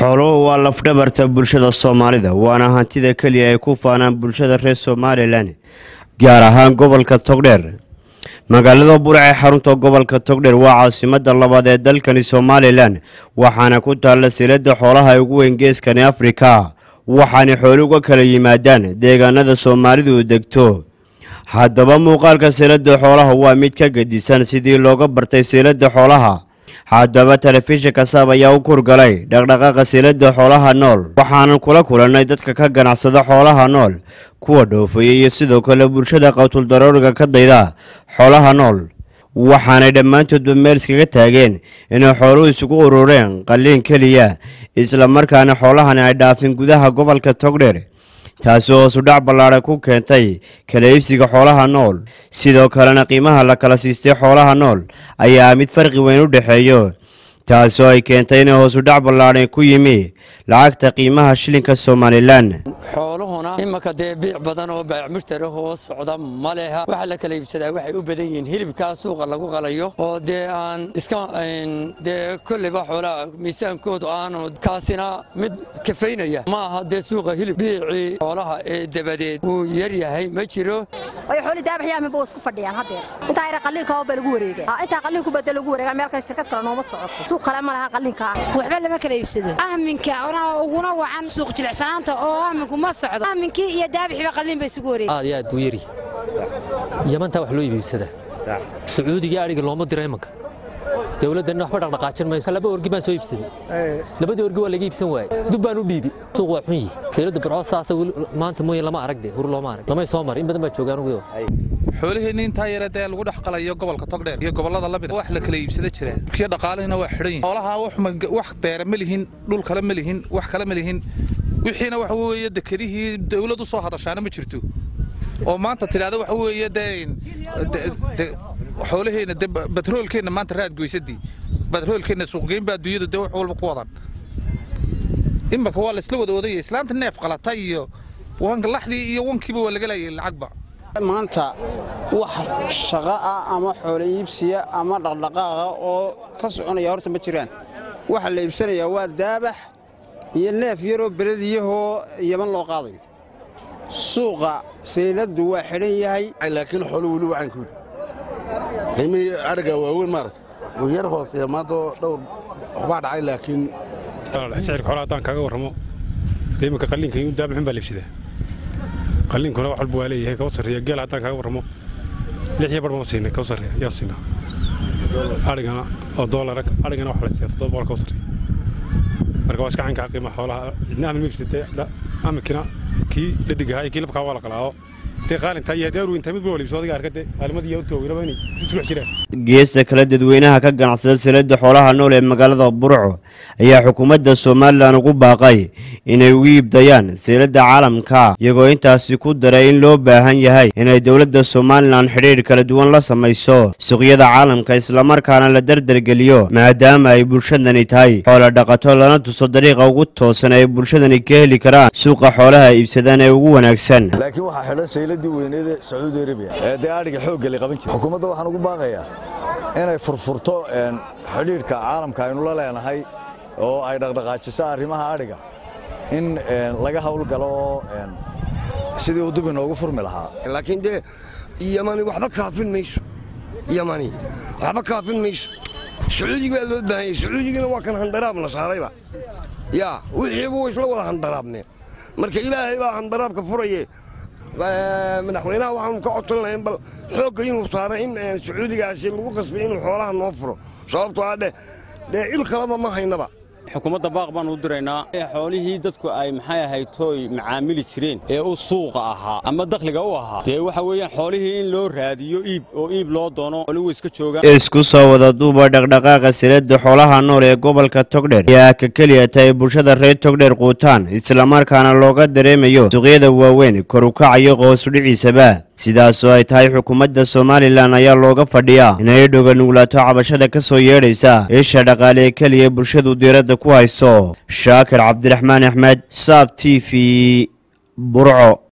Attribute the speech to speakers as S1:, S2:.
S1: xooluhu waa lafdhabarta bulshada soomaalida waana hantida keliya ay ku faanaan bulshada reer somalilan gaar ahaan gobolka togdheer magaalada burc ee xarunta gobolka togdheer waa caasimada labaad ee dalkani somalilan waxaana ku taalla silada xoolaha ugu weyn geeskani afrika waxaana xooli uga kala yimaadaan deegaanada soomaalidu degto haddaba muuqaalka silada xoolaha waa mid ka gedisan sidii looga bartay silada xoolaha haddaba telefishinka saab ayaa u kurgalay dhaqdhaqaaqa silada xoolaha nool waxaanan kula kulannay dadka ka ganacsada xoolaha nool kuwa dhoofaya iyo sidoo kale bulshada qawtuldarooriga ka dayda xoolaha nool waxaanay dhammaantoodba meel iskaga taageen inay xooluhu isugu urureen qalliin keliya islamarkaana xoolahani ay dhaafin gudaha gobolka togdheer taasi hoosudhac ballaadhan ku keentay kala iibsiga xoolaha nool sidoo kalena qiimaha la kala siistay xoolaha nool ayaa mid farqi weyn u dhexeeyo taasoo ay keentay inay hoosudhac ballaadhan ku yimi lacagta qiimaha shilinka somalilan
S2: xooluhuna imanka dee biic badan oo baac mushtari hoos socda ma leha waxa la kala iibsadaa waxay u badan yihiin hilibkaa suuqa lagu qalayo oo dee aan iska dee kolleyba xoolaha miisaankoodu aanu kaasina mid kafaynaya ma aha dee suuqa hilib biicii xoolaha ee dabadeed wuu yar yahay ma jiro
S3: ay xooli daabaxyaami buu isku fadhiyaan haddeer intaa ira qalliinka oo baa lagu wareegaa intaa qalliinku bada lagu wareegaa meel kale shirkad kale nooma socoto suuq kale ma laha qalliinka
S4: waxba lama kala iibsado ahminka uguna wacan suuq jilicsanaanta oo ahminku ma socdo ahminkii iyo daabixiba qalliin bay isugu wareegay
S5: aad iyo aad buu yari yamantaa wax loo iibibsadaa sacuudiga adhiga looma diro imanka dowladdanna waxba dhaqdhaqaajin mayso laba orgi baan soo iibsaday labadii orgi waa laga iibsan waaye dub baan u dhiibi suuq waa xun yihi saylada burco saasa maanta mooye lama aragde hur looma arag lamay soo marin in badan baa joogaan ugu
S6: xoolaheenni intaa yare dee lagu dhex qalayo gobolka togdheer iyo gobollada lamid wax la kala iibsada jira kii dhaqaalihina waa xidhan yihin xoolaha wax beera ma lihin dhul kale ma lihin wax kale ma lihin wixiina waxa weeye dekedihii dawlad u soo hadashaana ma jirto oo maanta tidhahda waxa weeye dee xoolaheenna de batroolkeenna maanta raad goysadii batroolkeenna suuqgeyn baa adduunyada dee wax walba ku wadan imaka waa la isla wada wadaya islaanta neef qalata iyo wanka laxdii iyo wankiiba waa laga laayay lacagba
S7: maanta wax shaqo ah ama xoolo iibsiya ama dhaqdhaqaaqa oo ka soconaya horta ma jiraan waxa la iibsanayaa waa daabax iyo neef yaroo belediyahoo yaman loo qaadayo suuqa sayladdu waa xidhan yahay
S8: laakiin xoolo weli wacankooda qiimihii adhiga waaweyn maarata wuu yar hooseeya maantoo dhowr waxbaa dhacay laakiin
S9: sicirka xoolaha haddaan kaaga warramo dee iminka qalliinka in daabaxun baa la iibsadaa qalliinkuna wax walba waa leeyahay kaba sarreeya geel haddaan kaaga warramo lix iyo bar baan siinay kaba sarreeya yaa siinaa adhigana oo doolara adhigana wax la siiya toddoba boqol kaba sarreeya marka waa iska caynkaa qiimaha xoolaha cidna amin ma iibsatay amikina kii dhadigahaa iyo kii labkaa waa la qalaaho dee qaalintaa iyo deeru intaa mid ba wala iibsado adiga arkade qaalimadii iyo urtooga laba inay isku dhex jiraan
S1: geesta kale dadweynaha ka ganacsada silada xoolaha nool ee magaalada burco ayaa xukuumadda somalilan ugu baaqay inay ugu iibdayaan silada caalamka iyagoo intaasi ku daray in loo baahan yahay inay dowladda somalilan xidhiidh kala duwan la samayso suuqyada caalamka islamarkaana la dardargeliyo maadaama ay bulshadani tahay xoola dhaqato lana tuso dariiqa ugu toosan ay bulshadani ka heli karaan suuqa xoolaha iibsadaan ee ugu wanaagsan
S10: laakiin waxaa xidhan sayladii weyneed ee sacuudi arabiya ee dee adhiga xoogga la qaban jira xukuumadda waxaan ugu baaqayaa inay furfurto xidhiidhka caalamka aynu la leenahay oo ay dhaqdhaqaajiso arrimaha adhiga in laga hawlgalo oo sidii uu dib inoogu furmi lahaa
S11: laakiin dee yamani waxba kaafin mayso yamani waxba kaafin mayso sacuudig baa loo baahanyay sacuudigina waa kan handaraabna saarayba yaa wixiiba way isla wada handaraabneen marka ilaahay baa handaraabka furaye madaxweynaha waxaanu ka codsan lahayn bal xoogga inuu saaro in sacuudigaasi lagu qasbay inuu xoolaha noo furo sababtoo ah dheh dee il kaleba ma haynaba
S12: xukuumadda baaq baan u diraynaa xoolihii dadku ay maxay ahayd tooy macaamili jireen ee u suuqa ahaa ama dakhliga u ahaa dee waxa weeyaan xoolihii in loo raadiyo iib oo iib loo doono xooluhu iska joogaan
S1: isku soo wada duuba dhaqdhaqaaqa silada xoolaha nool ee gobolka togdheer ayaa ka keliya tahay bulshada reer togdheer quutaan islamarkaana looga dareemayo suuqyada waaweyn kor u kacayo qoosudhiciisaba sidaasoo ay tahay xukuumadda somalilan ayaa looga fadhiyaa inay dhoga nuglaato cabashada ka soo yeedhaysa isha dhaqaale ee keliya bulshadu diiradda ku hayso shaakir cabdiraxmaan axmed saab t v burco